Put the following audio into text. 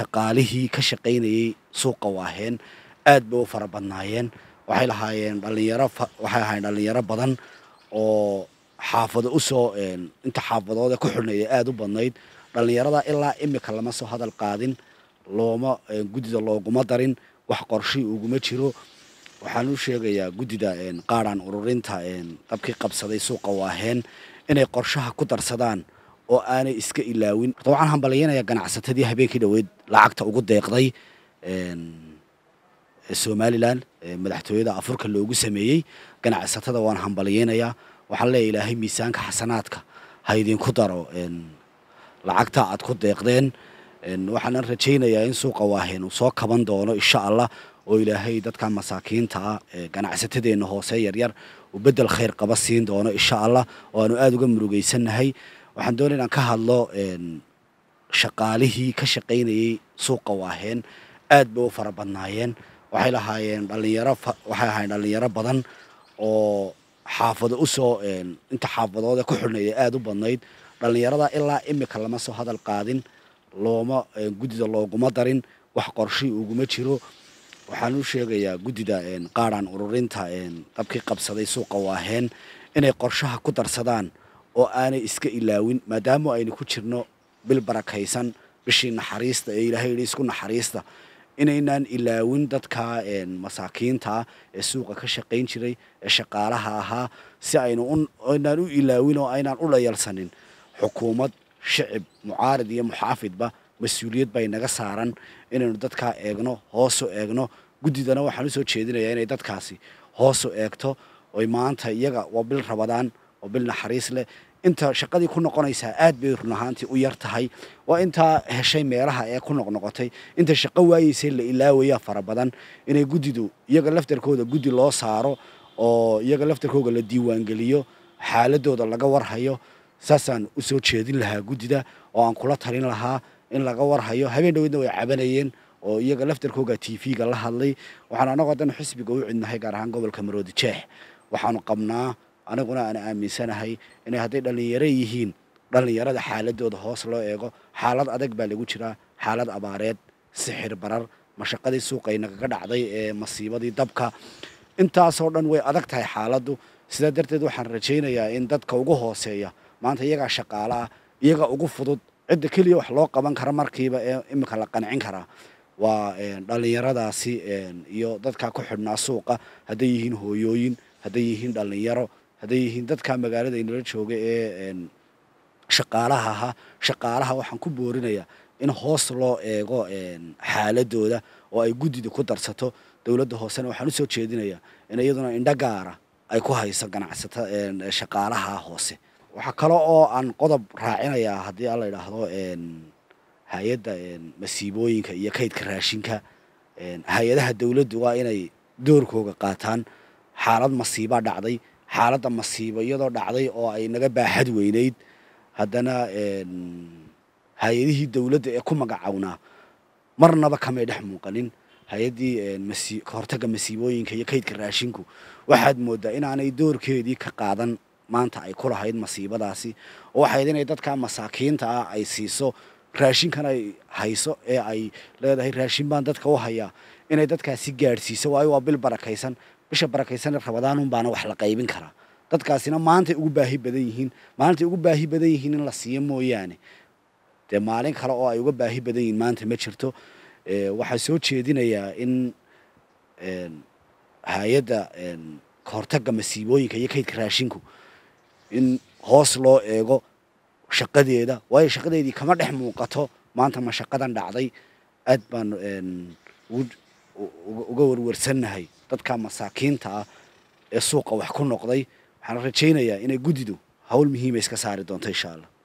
shaqaalihii ka shaqaynayey suuqa waaheen aad bay u fara badnaayeen waxay lahaayeen dhalinyaro waxay ahaayeen dhalinyaro badan oo xaafado usoo inta xaafadood ee ku xidhnayd aada u badnayd dhalinyarada ilaa imika lama soo hadal qaadin looma guddida looguma darin wax qorshii uguma jiro waxaan u sheegayaa guddida qaadhaan ururinta dabkii qabsaday suuqa waaheen inay qorshaha ku darsadaan oo aanay iska ilaawin horta waxaan hambalyaynayaa ganacsatadii habeenkii dhoweyd lacagta ugu deeqday somalilan madaxtooyada afurka loogu sameeyey ganacsatada waan hambalyaynayaa waxaan leeya ilaahay miisaanka xasanaadka ha idinku daro lacagta aad ku deeqdeen waxaanan rajaynayaa in suuqa waaheen uu soo kaban doono insha allah oo ilaahay dadka masaakiinta ah ganacsatadeenna hoose yaryar uu bedel khayr qaba siin doono insha allah oo aanu aada uga murugaysannahay waxaan doonay inaan ka hadlo shaqaalihii ka shaqaynayey suuqa waaheen aad bay u fara badnaayeen waxay lahaayeen dhalinyaro waxay ahaayeen dhalinyaro badan oo xaafado usoo inta xaafadood ee ku xidhnayd aada u badnayd dhalinyarada ilaa imika lama soo hadal qaadin looma guddida looguma darin wax qorshii uguma jiro waxaan u sheegayaa guddida qaadhaan ururinta dabkii qabsaday suuqa waaheen inay qorshaha ku darsadaan oo aanay iska ilaawin maadaama aynu ku jirno bil barakaysan bishii naxariista ee ilaahay yidhi isku naxariista inaynaan ilaawin dadka masaakiinta ee suuqa ka shaqayn jiray ee shaqaalaha ahaa si aynu aynaan u ilaawin oo aynaan u dhayalsanin xukuumad shicib mucaarid iyo muxaafidba mas-uuliyad bay naga saaran inaynu dadkaa eegno hoosu eegno guddidana waxaan usoo jeedinayaa inay dadkaasi hoosu eegto oy maanta iyaga waa bil rabadaan oo bil naxariis leh inta shaqadii ku noqonaysaa aad bay run ahaantii u yar tahay waa intaa heshay meelaha ee ku noqnoqotay inta shaqo waayeysay la ilaawaya fara badan inay guddidu iyaga laftarkooda guddi loo saaro oo iyaga laftarkooda la diiwaangeliyo xaaladooda laga warhayo saasaan usoo jeedin lahaa guddida oo aan kula talin lahaa in laga warhayo habeen dhaweydna way cabanayeen oo iyaga laftarkooga t v-ga la hadlay waxaan anagoo dan xisbiga u cidnahay gaar ahaan gobolka maroodi jeex waxaanu qabnaa aniguna aan aaminsanahay inay hadday dhallinyaro yihiin dhallinyarada xaaladooda hoos loo eego xaalad adag baa lagu jiraa xaalad abaareed sixir barar mashaqadii suuqay nagaga dhacday ee masiibadii dabka intaasoo dhan way adag tahay xaaladdu sidaa darteed waxaan rajaynayaa in dadka ugu hooseeya maanta iyagaa shaqaalaah iyaga ugu fudud cidda keliya wax loo qaban kara markiiba ee imika la qancin karaa waa dhallinyaradaasi iyo dadka ku xidhnaa suuqa hadday yihiin hooyooyin hadday yihiin dhallinyaro hadday yihiin dadka magaalada inala jooga ee shaqaalaha ahaa shaqaalaha waxaan ku boorinayaa in hoos loo eego xaaladooda oo ay guddida ku darsato dowladda hoosena waxaan usoo jeedinayaa in iyaduna indho gaara ay ku hayso ganacsata shaqaalaha hoose waxaa kale oo aan qodob raacinayaa haddii aan la idhaahdo hay-adda masiibooyinka iyo kaydka raashinka hay-adaha dowladdu waa inay doorkooga qaataan xaalad masiibaa dhacday xaaladda masiibo iyadoo dhacday oo ay naga baaxad weynayd haddana hay-adihii dowladda ee ku magacownaa marnaba kamay dhex muuqanin hay-addii kahortagga masiibooyinka iyo kaydka raashinku waxaad mooddaa inaanay doorkeedii ka qaadan maanta ay ku lahayd masiibadaasi oo waxayd inay dadka masaakiinta ah ay siiso raashinkan ay hayso ee ay leedahay raashin baan dadka u hayaa inay dadkaasi gaadhsiiso waayo waa bil barakaysan bisha barakaysan rabadaanun baana wax la qaybin karaa dadkaasina maantay ugu baahi badan yihiin maalintay ugu baahi badan yihiin in la siiyo mooyaane dee maalin kale oo ay uga baahi badan yihiin maanta ma jirto waxaa soo jeedinayaa in hay-adda kahortagga masiibooyinka iyo kaydka raashinku in hoos loo eego shaqadeeda waayo shaqadeedii kama dhex muuqato maanta ma shaqadan dhacday aad baan uga warwarsannahay dadka masaakiinta ah ee suuqa wax ku noqday waxaan rajaynayaa inay guddidu hawl muhiima iska saari doonto insha allah